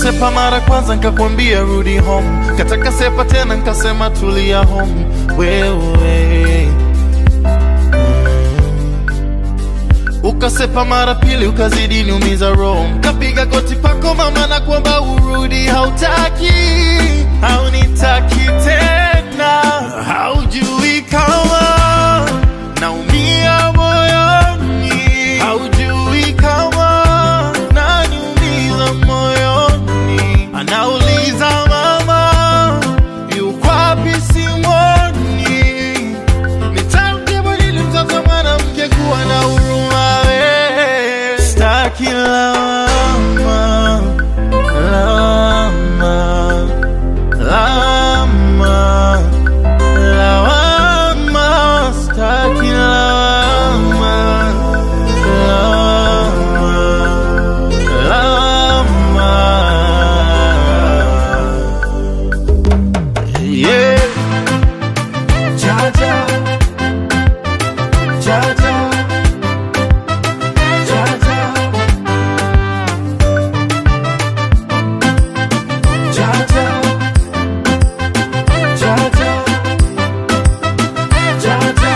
Ukasepa mara kwanza nkakwambia rudi home, kataka sepa tena nkasema tulia home. Wewe ukasepa mara pili ukazidi niumiza roho, kapiga goti pako mama na kuomba urudi, hautaki haunitaki tena, haujui kama naumia moyoni, haujui kama naniumiza moyoni, anauliza mama yuko wapi simoni Nitamjibu nini mtoto mwanamke kuwa na huruma we Staki lawama, lawama, lawama, lawama Staki lawama, lawama, lawama Yeah Jaja, Jaja, Jaja, Jaja, Jaja, Jaja.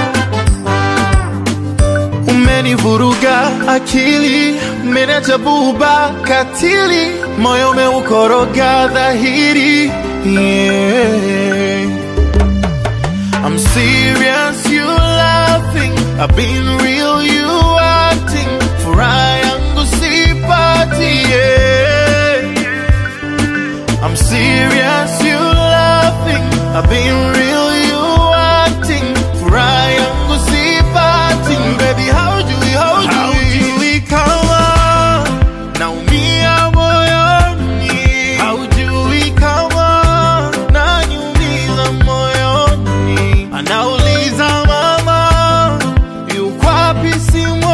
Umenivuruga akili, meneja buba katili, moyo umeukoroga dhahiri. Yeah. I'm serious, you laughing. I've been real, you acting. Furaha yangu sipati, yeah. I'm serious, you laughing. I've been real, you acting. Furaha yangu sipati, baby. How do we, how do we, how do we kama naumia moyoni? Haujui kama naniumiza moyoni, anauliza mama yuko wapi simu